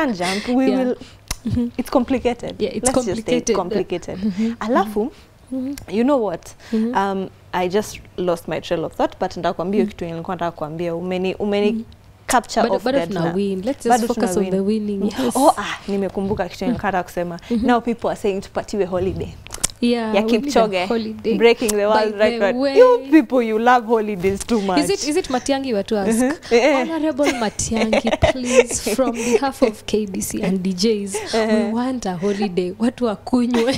can't jump we Yeah. will it's complicated Yeah, it's let's just say it's complicated. complicated alafu you know what um, i just lost my trail of thought but ndakwambia kitu nilikuwa nataka kuambia umeni umeni capture Bado- off bado guard tuna na- win. Let's just bado focus tuna on the win. winning. Yes. oh ah nimekumbuka kitu nilikuwa nataka kusema now people are saying tupatiwe holiday Yeah, ya we need a Kipchoge holiday. breaking the world By the record way. you people you love holidays too much Is it, is it Matiangi were to ask? Eh. Honorable Matiangi, please, from behalf of KBC and DJs, we want a holiday. Watu wakunywe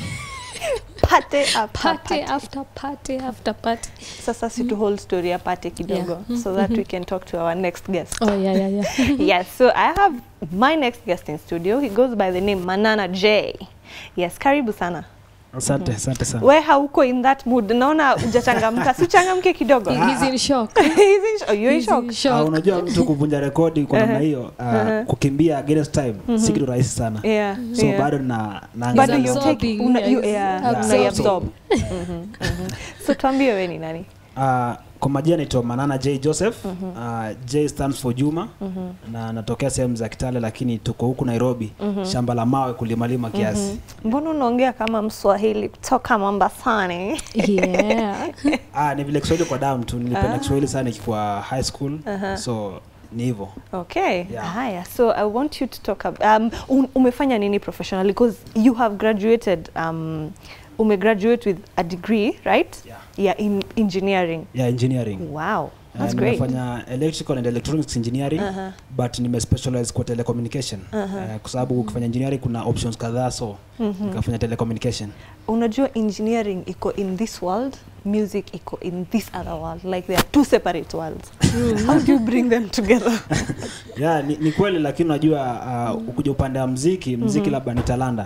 pate after party pate. after party after party. sasa si to hold story apate kidogo Yeah. so that we can talk to our next guest Oh yeah, yeah, yeah. yes so i have my next guest in studio he goes by the name manana j yes karibu sana asante asante sana we hauko in that mood naona ujachangamka si uchangamke kidogo He- He's in shock. He's in sh- oh, you're in He's shock in Ah, shock. unajua mtu kuvunja rekodi kwa namna hiyo ah, kukimbia against time si kitu rahisi sana yeah so yeah. bado na bado naangalia you absorbing, take una, you, yes. yeah, Absorbing. unaiabsorb. Mhm, mhm. so tuambie we ni nani Ah, kwa majina naitwa manana j joseph Ah, j stands for juma na natokea sehemu za kitale lakini tuko huku nairobi shamba la mawe kulimalima kiasi mbona unaongea kama mswahili kutoka mombasani Yeah. ah, ni vile kiswahili kwa damu tu nilipenda kiswahili sana ikikuwa high school so ni hivyo okay Yeah. haya so i want you to talk ab um, un- umefanya nini professionally because you have graduated um, umegraduate with a degree right Yeah. yeah in engineering yeah engineering wow Uh, that's great nimefanya electrical and electronics engineering Uh-huh. but nimespecialize kwa telecommunication uh, kwa sababu ukifanya engineering kuna options kadhaa so nikafanya telecommunication unajua engineering iko in this world music iko in this other world like they are two separate worlds how do you bring them together yeah, ni, ni kweli lakini unajua uh, ukuja upande wa mziki mziki labda ni talanda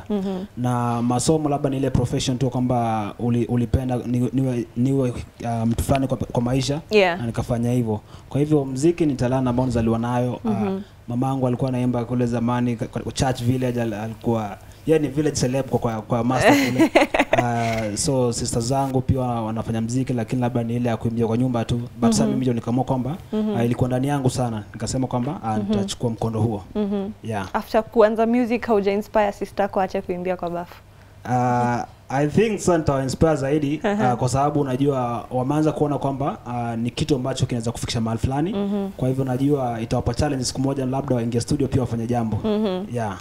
na masomo labda ni ile profession tu kwamba uli, ulipenda ni- niwe, niwe uh, mtu fulani kwa, kwa maisha Yeah. na nikafanya hivyo kwa hivyo mziki ni talanta ambao nizaliwa nayo uh, mama yangu alikuwa anaimba kule zamani ka- kwa church village al- alikuwa yeye ni village celeb kwa, kwa, kwa master kule uh, so sister zangu pia wanafanya mziki lakini labda ni ile ya kuimbia kwa nyumba tu but sasa mimi ndio nikaamua kwamba uh, ilikuwa ndani yangu sana nikasema kwamba uh, nitachukua mkondo huo yeah after kuanza music hauja inspire sister kuache kuimbia kwa bafu uh, I think sasa nitawainspire zaidi uh, kwa sababu unajua wameanza kuona kwamba uh, ni kitu ambacho kinaweza kufikisha mahali fulani kwa hivyo najua itawapa challenge siku moja labda waingie studio pia wafanye jambo yeah.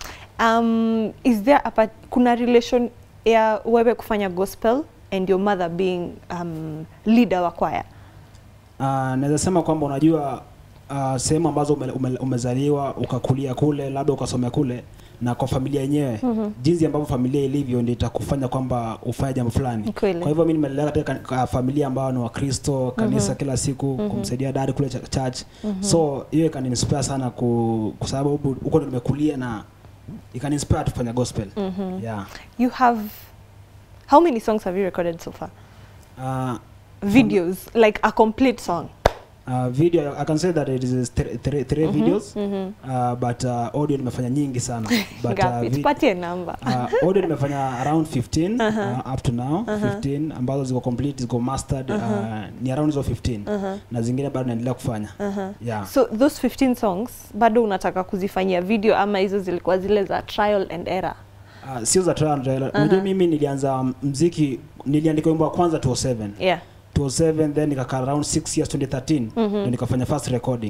um, is there a, part- kuna relation ya wewe kufanya gospel and your mother being um, leader wa kwaya Uh, naweza sema kwamba unajua uh, sehemu ambazo ume, ume, umezaliwa ukakulia kule labda ukasomea kule na kwa familia yenyewe mm-hmm. jinsi ambavyo familia ilivyo ndio itakufanya kwamba ufanye jambo fulani Kweli. kwa hivyo mi nimelelewa katika ka- familia ambayo ni wakristo kanisa mm-hmm. kila siku mm-hmm. kumsaidia dadi kule ch- church mm-hmm. so hiyo ikaniinspire sana ku, kwa sababu huku- huko ndo nimekulia na ikaniinspire tufanya gospel mm-hmm. yeah. you have how many songs have you recorded so far uh, videos like a complete song Uh, video I can say that it is three, three, three videos uh, but uh, audio nimefanya nyingi sana but uh, ngapi vi- tupatie namba uh, audio nimefanya around 15 uh, up to now 15 ambazo ziko complete ziko mastered uh, ni around hizo 15 na zingine bado naendelea kufanya yeah so those 15 songs bado unataka kuzifanyia video ama hizo zilikuwa zile za trial and error uh, sio za trial and error unajua mimi nilianza mziki niliandika wimbo wa kwanza 2007 yeah 2007 then nikakaa around 6 years 2013 ndio nikafanya first recording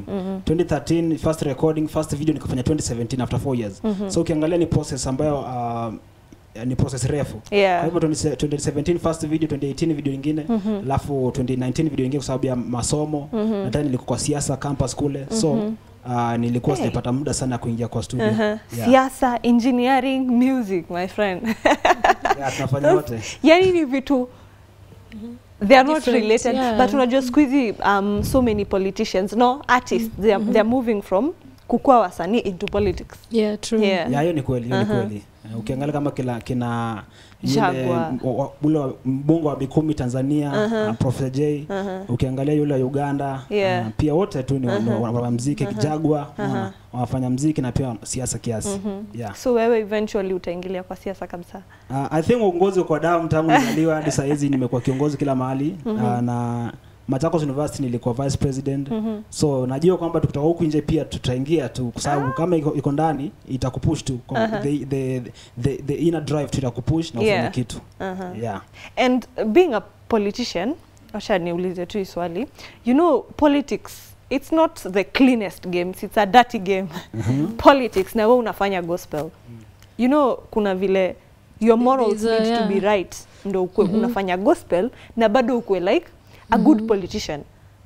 2013 first recording first video nikafanya 2017 after 4 years so ukiangalia ni process ambayo uh, ni process refu Yeah. kwa hivyo 20 2017 first video 2018 video ingine alafu 2019 video ingine kwa sababu ya masomo na tena nilikuwa kwa siasa campus kule so uh, nilikuwa Hey. sijapata muda sana ya kuingia kwa studio uh-huh. yeah. siasa engineering music my friend yeah, tunafanya wote yani ni vitu they are not Different, related yeah. but unajua siku hizi um, so many politicians no artists they are, they are moving from kukua wasanii into politics Yeah, true. Yeah. ya hiyo ni kweli hiyo ni kweli Eh, ukiangalia kama kila kina yule Jaguar. m- wa- ule wa- mbungo wa Mikumi Tanzania uh Professor J ukiangalia yule wa Uganda Yeah. uh, pia wote tu ni uh wa, wa mziki Jagwa unaona, wanafanya mziki na pia siasa kiasi yeah. so wewe eventually utaingilia kwa siasa kabisa Uh, I think uongozi kwa damu tangu nizaliwa hadi saa hizi nimekuwa kiongozi kila mahali uh, na Machakos University nilikuwa vice president so najua kwamba tukitoka huku nje pia tutaingia tu kwa sababu kama iko, iko ndani itakupush tu kwa Aha. the, the, the, the inner drive tu itakupush na ufanye Yeah. kitu Uh-huh. yeah And being a politician, acha niulize tu hii swali. You know, politics it's not the cleanest games, it's a dirty game. Politics na wewe unafanya gospel. You know, kuna vile your morals There's a- need to yeah. be right ndo ukwe unafanya gospel na bado ukwe like a good politician.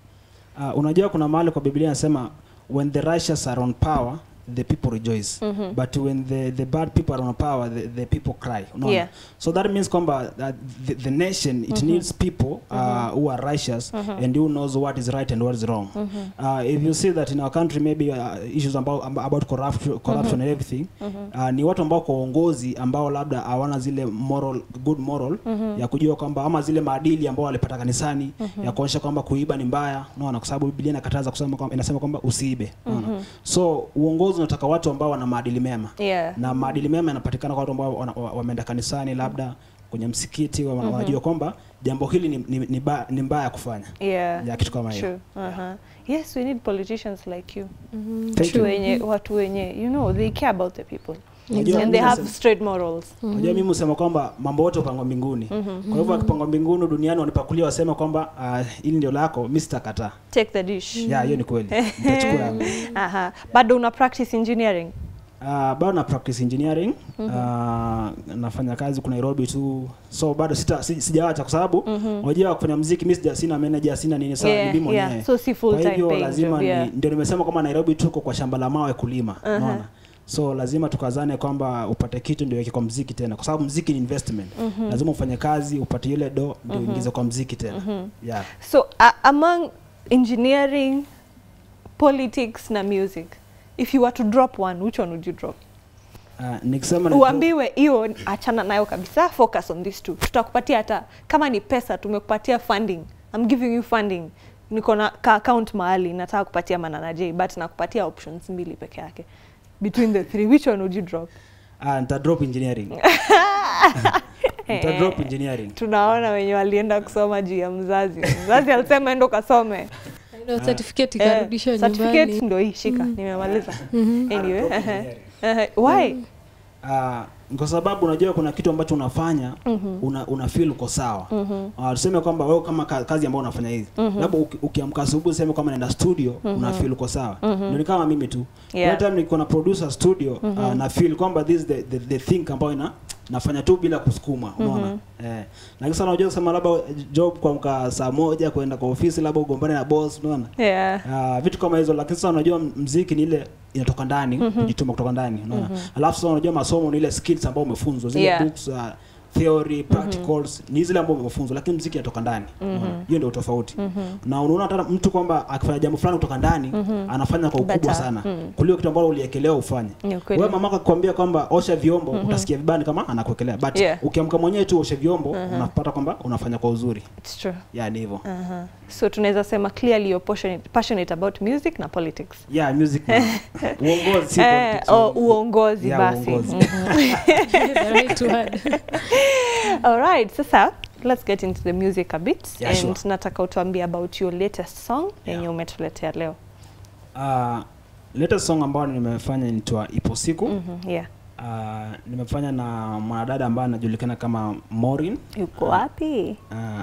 Uh, unajua kuna mahali kwa Biblia inasema when the righteous are on power the people rejoice but when the, the bad people are on power the, the people cry unaona? Yeah. so that means kwamba uh, the, the nation it needs people uh, who are righteous and who knows what is right and what is wrong uh, if you see that in our country maybe uh, issues about, about corruption, corruption and everything uh, ni watu ambao kwa uongozi ambao labda hawana zile moral good moral ya kujua kwamba ama zile maadili ambao walipata kanisani ya kuonyesha kwamba kuiba ni mbaya unaona kwa sababu Biblia inakataza kusema kwamba inasema kwamba usiibe unaona so uongozi unataka watu ambao wana maadili mema Yeah. na maadili mema yanapatikana kwa watu ambao wana- wa- wameenda kanisani labda kwenye msikiti wa- wanajua kwamba jambo hili ni, ni, ni, ba, ni mbaya kufanya Yeah. ya kitu kama hiyo True. Uh-huh. Yes, we need politicians like you. Thank Watu you. wenye watu wenye you know they care about the people. Unajua And they mimi have nasema- straight morals. unajua mimi husema kwamba mambo yote upangwa mbinguni kwa hivyo akipangwa mbinguni duniani wanipakulia wasema kwamba ah, hili ndio lako mi sitakataa Take the dish. ya hiyo ni kweli nitachukua yangu Aha. Bado una practice engineering. Uh, bado na practice engineering uh, nafanya kazi ku Nairobi tu so bado sita, si, sijawacha kwa sababu unajua kufanya muziki mimi sija sina manager sina nini sawa Yeah, ni mimi mwenyewe yeah. So si full kwa time hivyo paying lazima job, ni, yeah. ndio nimesema kwamba Nairobi tuko kwa shamba la mawe kulima unaona so lazima tukazane kwamba upate kitu ndio weke kwa mziki tena kwa sababu mziki ni investment lazima ufanye kazi upate ile do ndio uingize kwa mziki tena yeah So uh, among engineering, politics na music, if you were to drop one, which one would you drop? uh, nikisema na- Uambiwe hiyo achana nayo kabisa, focus on these two. Tutakupatia hata kama ni pesa, tumekupatia funding. I'm giving you funding. Niko na ka account mahali nataka kupatia Manana J, but nakupatia options mbili peke yake. Between the three, which one would you drop? ah, nita drop engineering nita drop engineering Tunaona wenye walienda kusoma juu ya mzazi. Mzazi alisema endo kasome. Ndio certificate Eh, ikarudishwa certificate nyumbani. ndo hii shika, nimemaliza. Mhm. Anyway, Drop ehe. engineering. Ehe, why? Ah, kwa sababu unajua kuna kitu ambacho unafanya una, una feel uko sawa Ah, tuseme kwamba wewe kama ka- kazi ambayo unafanya hivi labda uki- ukiamka asubuhi useme kwamba naenda studio una feel uko sawa ndio ni kama mimi tu Yeah. yeah. time niko na producer studio ah, na feel kwamba this is the, the, the thing ambayo ina nafanya tu bila kusukuma unaona eh na kisa unajua kusema labda job kuamka saa moja kwenda kwa ofisi labda ugombane na boss unaona Yeah. Ah, vitu kama hizo lakini sasa unajua m- mziki ni ile inatoka ndani kujituma kutoka ndani unaona alafu sasa unajua masomo ni ile skills ambayo umefunzwa zile Yeah. books uh, theory practicals ni zile ambazo umefunzwa lakini mziki inatoka ndani unaona? hiyo ndio tofauti na unaona hata mtu kwamba akifanya jambo fulani kutoka ndani anafanya kwa ukubwa Better. sana kuliko kitu ambalo uliekelewa ufanye Ni ukweli. wewe mamako akikwambia kwamba osha vyombo utasikia vibani kama anakuwekelea but Yeah. ukiamka mwenyewe tu oshe vyombo unapata kwamba unafanya kwa uzuri It's true. yani hivyo Uh-huh. So tunaweza sema clearly you're passionate, passionate about music na politics. yeah music na uongozi si Eh, politics, oh, uongo- uongozi Yeah, basi. uongozi. The right word. All right, sasa let's get into the music a bit Yeah, and sure. nataka utuambie about your latest song yenye Yeah. umetuletea leo. Uh, latest song ambayo nimefanya inaitwa ipo siku Mhm, yeah. uh, nimefanya na mwanadada ambaye anajulikana kama Morin Yuko wapi?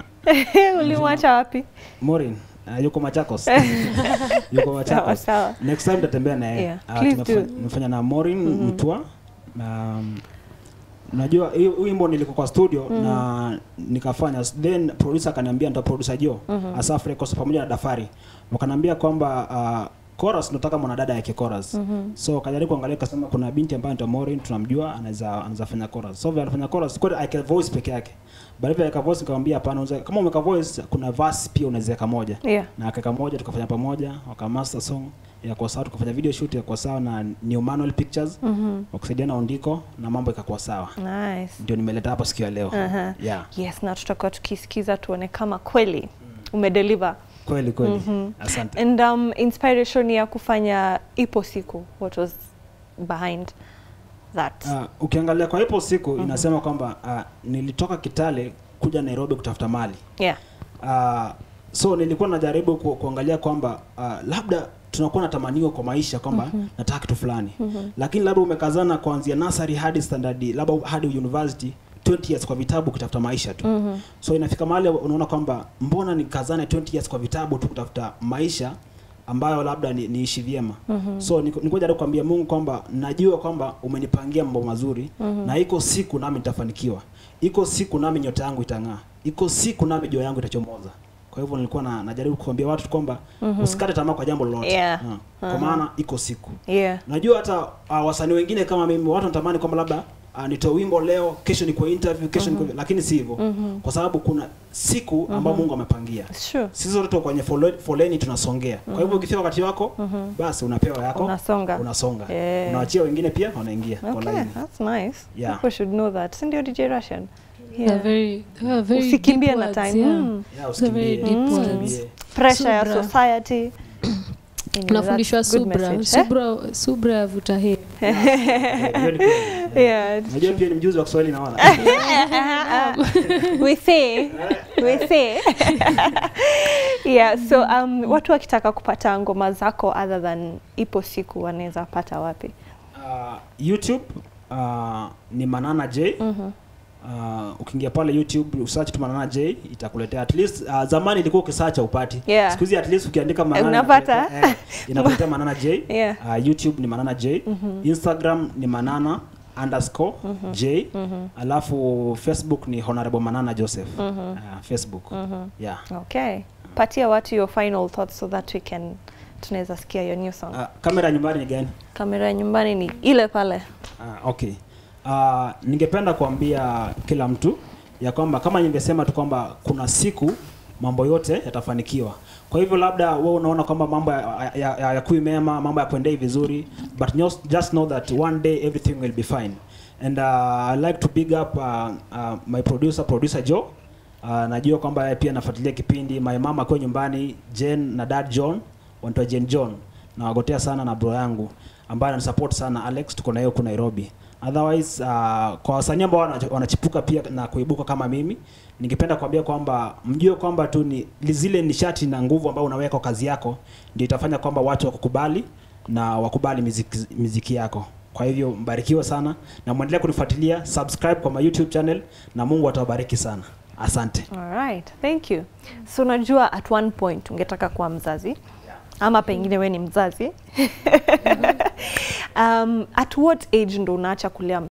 uh, Ulimwacha wapi? Morin uh, yuko Machakos yuko Sawa Machakos sawa. next time tatembea naye Yeah, Ah, please tumefa- do. nimefanya na Morin Mtua um, najua hii hii wimbo nilikuwa kwa studio na nikafanya then producer akaniambia nita producer Jo Asaf Records pamoja na Dafari wakaniambia kwamba uh, chorus nataka mwanadada yake chorus so kajaribu kuangalia kasema kuna binti ambayo anaitwa Maureen tunamjua anaweza anaweza fanya chorus so vile alifanya chorus kweli aka voice peke yake baada ya aka voice nikamwambia hapana unaweza kama umeka voice kuna verse pia unaweza weka moja Yeah. na akaweka moja tukafanya pamoja wakamaster song yakuwa sawa tukafanya video shoot yakuwa sawa na New Manual Pictures Mhm. wakusaidiana undiko na mambo ikakuwa sawa Nice. ndio nimeleta hapa siku ya leo Aha. yeah Yes, na tutakuwa tukisikiza tuone kama kweli umedeliver. kweli kweli Mhm. asante And um, inspiration ya kufanya ipo siku, what was behind that? Uh, ukiangalia kwa ipo siku inasema kwamba uh, nilitoka Kitale kuja Nairobi kutafuta mali yeah. uh, so nilikuwa najaribu ku, kuangalia kwamba uh, labda tunakuwa na tamanio kwa maisha kwamba mm-hmm. nataka kitu fulani mm-hmm. lakini labda umekazana kuanzia nasari hadi standard labda hadi university 20 years kwa vitabu kutafuta maisha tu mm-hmm. so inafika mahali unaona kwamba mbona nikazane 20 years kwa vitabu tu kutafuta maisha ambayo labda ni, niishi vyema mm-hmm. so niko niko jaribu kuambia Mungu kwamba najua kwamba umenipangia mambo mazuri mm-hmm. na iko siku nami nitafanikiwa iko siku nami nyota yangu itang'aa iko siku nami jua yangu itachomoza kwa hivyo nilikuwa na, najaribu kuambia watu kwamba mm-hmm. usikate tamaa kwa jambo lolote Yeah. Ah, kwa maana iko siku yeah najua hata uh, wasanii wengine kama mimi watu wanatamani kwamba labda uh, nitoe wimbo leo kesho ni kwa interview kesho mm-hmm. lakini si hivyo mm-hmm. kwa sababu kuna siku ambayo mm-hmm. Mungu amepangia sure sisi sote tuko kwenye fole- foleni tunasongea kwa hivyo ukifika wakati wako basi unapewa yako Unasonga. unasonga Yeah. unaachia wengine pia wanaingia kwa okay laini that's nice Yeah. people should know that si ndio DJ Russian They're very, they're very usikimbie deep na words, time yeah. mm. yeah, They're very usikimbie deep usikimbie. words. pressure ya Subra. society Anyway, unafundishwa that's good subra message, eh? subra subra yavuta heri Yeah, hiyo ni kweli. yeah najua pia ni mjuzi wa Kiswahili naona we say we say yeah so um, watu wakitaka kupata ngoma zako other than ipo siku wanaweza pata wapi uh, youtube uh, ni manana j mm-hmm. Uh, ukiingia pale youtube usearch tu manana j itakuletea at least uh, zamani ilikuwa ukisearch upati Yeah. siku hizi at least ukiandika manana Unapata? inakuletea- eh, inakuletea manana j Yeah. uh, youtube ni manana j mm-hmm. instagram ni manana underscore mm-hmm. j mm-hmm. alafu facebook ni honorable manana joseph mm-hmm. uh, facebook mm-hmm. yeah okay patia watu your final thoughts so that we can tunaweza sikia your new song uh, kamera nyumbani ni gani kamera ya nyumbani ni ile pale Ah, okay. Uh, ningependa kuambia kila mtu ya kwamba kama ningesema tu kwamba kuna siku mambo yote yatafanikiwa. Kwa hivyo labda wewe unaona kwamba mambo ya, ya, ya, ya kui mema, mambo ya kuendei vizuri, but just, just know that one day everything will be fine. And uh, I like to big up uh, uh, my producer producer Joe. Uh, najua kwamba yeye pia anafuatilia kipindi my mama akiwa nyumbani Jen na dad John wanaitwa Jen John nawagotea sana na bro yangu ambaye ananisupport sana Alex tuko na yeye huku Nairobi otherwise uh, kwa wasanii ambao wana- wanachipuka pia na kuibuka kama mimi ningependa kuambia kwamba mjue kwamba tu ni zile nishati na nguvu ambayo unaweka kwa kazi yako ndio itafanya kwamba watu wakukubali na wakubali miziki, miziki yako kwa hivyo mbarikiwe sana na mwendelee kunifuatilia subscribe kwa my youtube channel na mungu atawabariki sana asante Alright, thank you. So unajua at one point ungetaka kuwa mzazi ama pengine we ni mzazi um, at what age ndo unaacha kulea